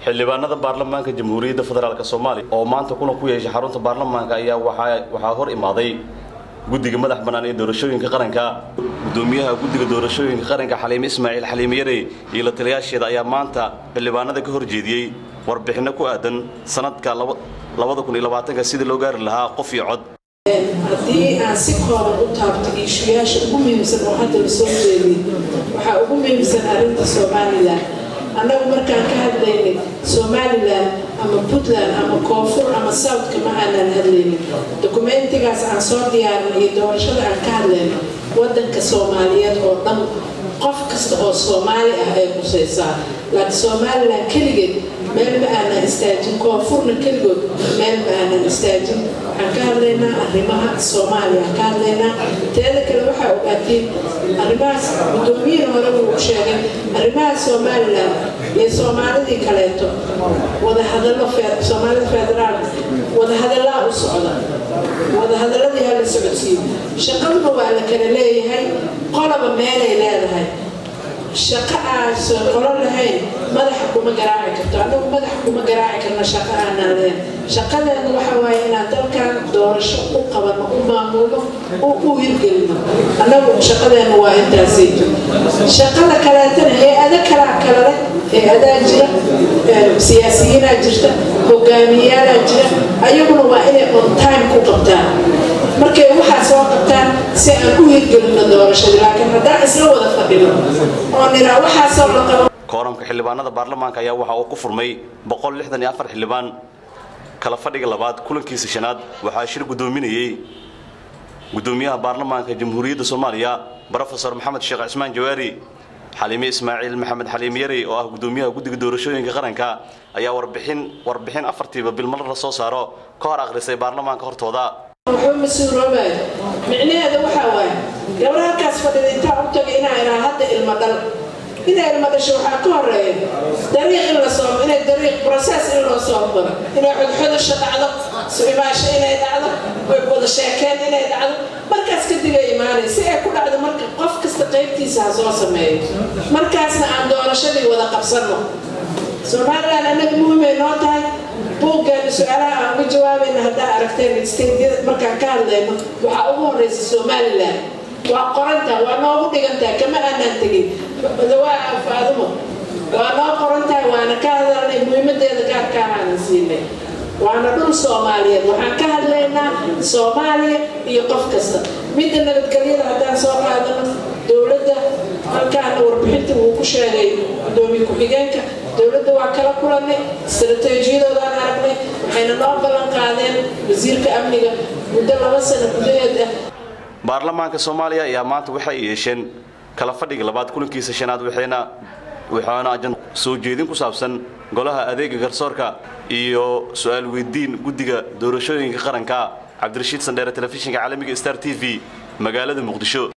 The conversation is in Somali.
xildhibaanada baarlamaanka jamhuuriyadda federaalk soomaaliya oo maanta kulan ku yeeshay xarunta baarlamaanka ayaa waxaa hor imaaday guddiga madax bannaan ee doorashooyinka qaranka gudoomiyaha guddiga doorashooyinka qaranka xaliime ismaaciil xaliime yarey iyo la taliyaasheeda ayaa maanta xildhibaanada ka horjeediyey warbixinno ku aadan sanadka sidii loo gaari lahaa qof iyo cod haddii aan si kooban u taabto iishuyaasha ugu muhiimsan oo hadda la soo jeediy waxaa ugu muhiimsan arrinta somalilan annagu markaan ka hadlaynay somalilan ama puntland ama koonfur ama southka ma aanaan hadlaynin dokumentigaas aan soo diyaarin iyo doorashada aan ka hadlayno wadanka soomaaliyeed oo dhan qof kasta oo soomaali ah ay qusaysaa laakiin somalilan keligeed meel ma aanan istaajin koonfurna keligood meel ma aanan istaajin waxaan ka hadlaynaa arrimaha soomaaliya aan ka hadlaynaa teeda kale waxaa ogaatiin arrimahaas gudoomiyihii hore wuu sheegay arrimaha somalilan iyo soomaalidii kaleeto wadahadallo soomaalida federaalka wadahadallaa u socda wadahadaladii hala socodsiiyo shaqaduna waa la kala leeyahay qolaba meelay leedahay shaqo aan qolo lahayn madaxa kuma garaaci karto anagu madaxa kuma garaaci karna shaqo aanaan lahayn shaqadeena waxa waaye inaan dalkan doorasho u qabano u maamulno u hirgelino anagu shaqadeena waa intaasayto shaqada kaleetana hay-ado kalaa kale leh hay-adaa jira siyaasiyiinaa jirta hogaamiyaalaa jira ayaguna waa inay on time ku qabtaan markay waxaa soo qabtaan si aan u hirgelino doorashadii laakiin haddaan isla wada fadhino oo niraa waxaasoo la qabo kooramka xildhibaanada baarlamaanka ayaa waxa uu ku furmay xildhibaan kala fadhiga labaad kulankiisa shanaad waxaa shir gudoominayey gudoomiyaha baarlamaanka jamhuuriyadda soomaaliya brofesor maxamed sheekh cismaan jawaari xaliime ismaaciil maxamed xaliime yarey oo ah gudoomiyaha guddiga doorashooyinka qaranka ayaa warbixin warbixin afartiiba bilmar la soo saaro ka hor akhrisay baarlamaanka hortooda wuxuu mas-uuloobaay micnaheeda waxaa waaye gabar halkaas fadhida intaa u taga inaa iraa hadda ilmo dhal inay ilmo dhasho waxaa ka horeeya dariiq in la soo inay dariiq process in loo soo maro inay xodxodasho dhacdo su-imaasho inay dhacdo wada sheekeen inay dhacdo markaas kadib ay imaanay si ay ku dhacdo marka qof kasta qaybtiisa ha soo sameeyo markaasna aan doorashadii wada qabsanno somalilan annaga muhiimay noo tahay buuggeena su-aalaha aan uga jawaabayna haddaa aragteen steydyada markaan ka hadlayno waxaa ugu horeysa somalilan waa qorantaha waa noogu dhigantaha kama aanaan tegin dawaa faadumo waa noo qorantahay waana ka hadalnay muhiimadeeda gaarka ahaanan siinay waana dhul soomaaliyeed waxaan ka hadlaynaa soomaaliya iyo qof kasta midda nabadgelyada haddaan soo qaadano dowladda halkaana warbixinta wuu ku sheegay gudoomiye ku-xigeenka dowladda waa kala kulanay istaraatiijiyadoodaan aragnay waxayna noo ballan qaadeen wasiirka amniga muddo laba sano gudaheed ah baarlamaanka soomaaliya ayaa maanta waxay yeesheen kala fadhiga labaad kulankiisa shanaad waxayna waxaana soo jeedin ku saabsan golaha adeega garsoorka iyo su-aal weydiin guddiga doorashooyinka qaranka cabdirashiid sandheere telefishinka caalamiga star t v magaalada muqdisho